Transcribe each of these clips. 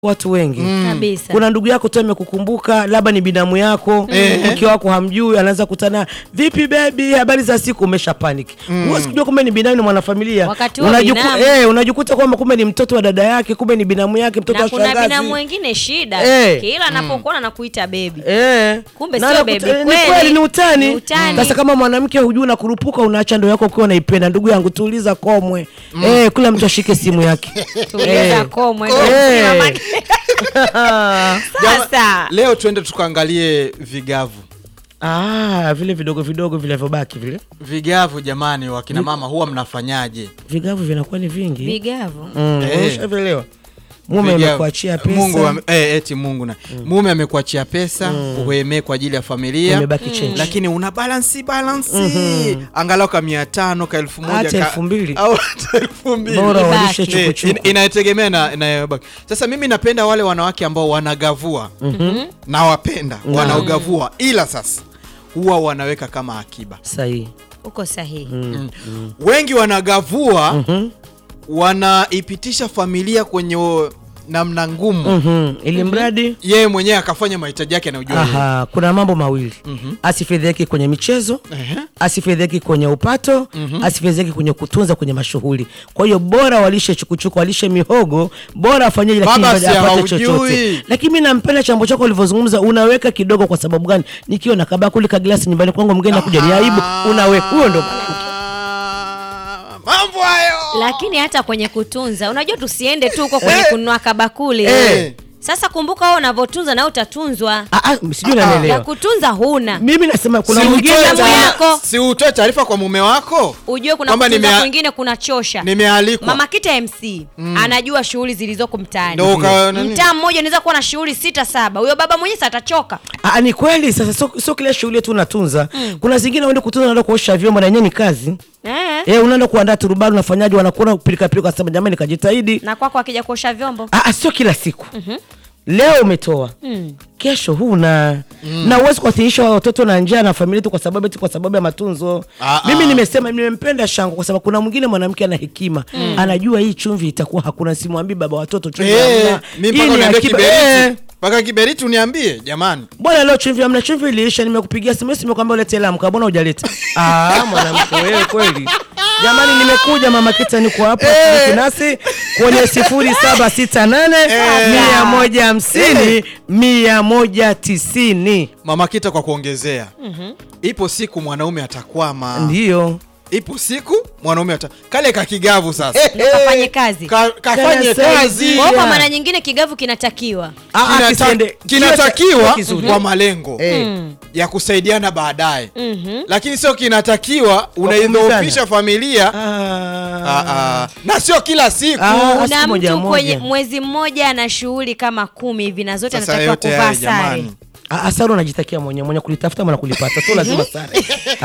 watu wengi kabisa kuna ndugu yako tu amekukumbuka labda ni binamu yako mke wako hamjui anaanza kutana vipi bebi habari za siku umesha panic huwezi kujua kumbe ni binamu ni mwanafamilia Wakati huo Unajuku- binamu. eh, unajikuta kwamba kumbe ni mtoto wa dada yake kumbe ni binamu yake mtoto na wa kuna shangazi binamu wengine shida Eh. kila anapokuona nakuita bebi Eh. Kumbe Na sio anakuta- baby, eh, ni kweli. kweli ni utani. Ni utani. Sasa kama mwanamke hujui na kurupuka unaacha ndo yako ukiwa unaipenda ndugu yangu tuuliza komwe eh, kila mtu ashike simu yake tuliza Eh. komwe Eh. mamake. sasa leo tuende tukaangalie vigavu ah, vile vidogo vidogo vilivyobaki vile vigavu jamani wakina mama huwa mnafanyaje vigavu vinakuwa ni vingi vigavu Mm, Eh. umeshavielewa mume Vigavu. amekuachia pesa Mungu ame- eh, eti Mungu na mume amekuachia pesa uemee kwa ajili ya familia Imebaki change. lakini una balansi balansi angalau ka mia tano ka elfu moja Hata ka- elfu mbili. au hata elfu mbili bora Ibaki. walishe Eh, chukuchuku in- inategemea na inayobaki sasa mimi napenda wale wanawake ambao wanagavua nawapenda wanaogavua ila sasa huwa wanaweka kama akiba sahihi uko sahihi wengi wanagavua wanaipitisha familia kwenye o- namna ngumu Mhm. ili mradi yeye mwenyewe akafanya mahitaji yake anayojua yeye. Aha, kuna mambo mawili asifedheki kwenye michezo Ehe. asifedheki kwenye upato asifedheki kwenye kutunza kwenye mashughuli kwa hiyo bora walishe chukuchuku walishe mihogo bora afanyie lakini Baba, bado si apate haujui. chochote lakini mi nampenda chambo chako ulivyozungumza unaweka kidogo kwa sababu gani nikiwa na kabakuli ka glasi nyumbani kwangu mgeni nakuja ni aibu unaweka huo ndo Ah, mambo hayo lakini hata kwenye kutunza unajua tusiende tu huko kwenye kununua kabakuli Eh. sasa kumbuka wewe unavyotunza na utatunzwa Ah, ah, sijui ya unanielewa kutunza huna mimi nasema kuna Si mwingine utoe Damu taarifa- yako. si utoe taarifa kwa mume wako ujue kuna Kwamba kutunza nimea- kwingine kuna chosha nimealikwa mama kita mc anajua shughuli zilizoko mtaani Ndo uka- nani? mtaa mmoja unaweza kuwa na shughuli sita saba huyo baba mwenyewe sa atachoka Ah, ni kweli sasa sio sio kila shughuli tu unatunza kuna zingine uende kutunza unaenda kuosha vyombo na yenyewe ni kazi eh. Eh, unaenda kuandaa turubani unafanyaje wanakuona pilika pilika sema jamani kajitahidi na kwako akija kuosha vyombo Ah, ah, sio kila siku leo umetoa kesho huna na uwezi kuwathirisha watoto na njaa na familia tu kwa sababu eti kwa sababu ya matunzo Ah, mimi ah. nimesema nimempenda shangu kwa sababu kuna mwingine mwanamke ana hekima anajua hii chumvi itakuwa hakuna simwambii baba watoto chumvi Eh, hamna. mi Hii mpaka ni uniambie akiba. kiberiti Eh, mpaka kiberiti uniambie jamani bwana leo chumvi hamna chumvi iliisha nimekupigia simu simekwambia ulete lamka mbona hujaleta ah mwanamke wewe kweli jamani nimekuja mama kita niko hapa shiriki nasi kwenye sifuri saba sita nane mia moja hamsini mia moja tisini mama kita kwa kuongezea ipo siku mwanaume atakwama ndiyo ipo siku mwanaume ata kale kakigavu sasa kafanye kazi Ka, kafanye Kanasaidia. kazi Kwa hiyo kwa maana nyingine kigavu kinatakiwa Ah, ah, Kinata- kisiende- kinatakiwa kiwe kizuri. kwa malengo Eh. ya kusaidiana baadaye lakini sio kinatakiwa unaidhoofisha familia Ah. Ah, ah. na sio kila siku Ah. una siku moja mtu kwenye moja. mwezi mmoja na shughuli kama kumi hivi na zote sasa anatakiwa yote kuvaa haya sare jamani Ah, ah, sara unajitakia mwenye mwenye kulitafuta mwana kulipata sio lazima sare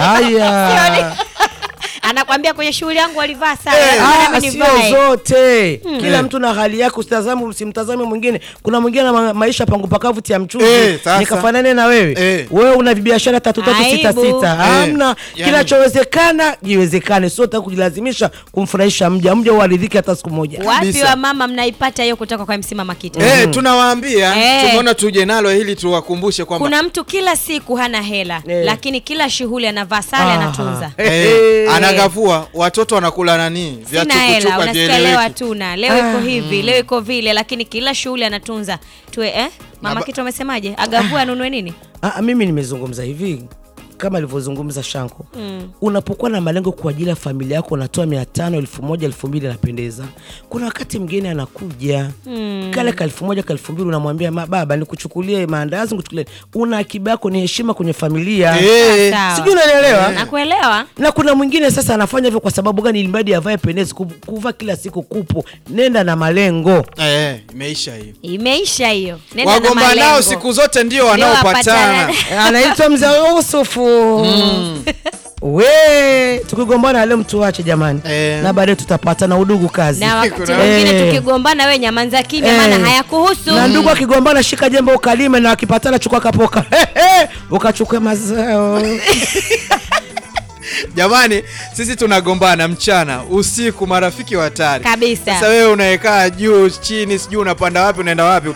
haya anakwambia kwenye shughuli yangu walivaa sare Eh. lazima Ah, nami sio nivae. zote kila Eh. mtu na hali yake usitazame usimtazame mwingine kuna mwingine na ma maisha pangu pakavu tia mchuzi Eh, sasa. nikafanane na wewe Eh. wewe una biashara tatu tatu sita Aibu. sita Eh. hamna Yani. kinachowezekana jiwezekane sio taka kujilazimisha kumfurahisha mja mja uaridhike hata siku moja wapi Kabisa. wa mama mnaipata hiyo kutoka kwa msima makita Eh, tunawaambia Eh. tumeona tuje nalo ili tuwakumbushe kwamba kuna mtu kila siku hana hela Eh. lakini kila shughuli anavaa sare Ah. anatunza Eh, eh, eh. anagavua watoto wanakula nani sina hela Vyachukuchuku unasikia leo havieleweki. hatuna leo iko hivi leo iko vile lakini kila shughuli anatunza tuwe eh? mama Naba- kitu amesemaje agavua anunue nini Ah, mimi nimezungumza hivi kama alivyozungumza Shanko mm. unapokuwa na malengo kwa ajili ya familia yako unatoa mia tano elfu moja elfu mbili anapendeza kuna wakati mgeni anakuja mm. kale ka elfu moja ka elfu mbili unamwambia "Ma- baba nikuchukulie maandazi nikuchukulie una akiba yako ni heshima kwenye familia Eh, Sawa. sijui unanielewa nakuelewa na kuna mwingine sasa anafanya hivyo kwa sababu gani ili mradi avae pendezi Ku- kuvaa kila siku kupo nenda na malengo eh, imeisha hiyo imeisha hiyo Nenda na wagomba nao malengo. siku zote ndio Ndio wanaopatana wapatana. anaitwa mzee Yusufu we tukigombana leo mtuache jamani Eh. na baadaye tutapatana udugu kazi na wakati Kuna- mwingine Eh. tukigombana we nyamanza kimya Eh. maana hayakuhusu na ndugu akigombana shika jembe ukalime na akipatana chukua kapoka ukachukue mazao Jamani, sisi tunagombana mchana, usiku, marafiki wa hatari Kabisa. Sasa wewe unaekaa juu chini, sijui unapanda wapi, unaenda wapi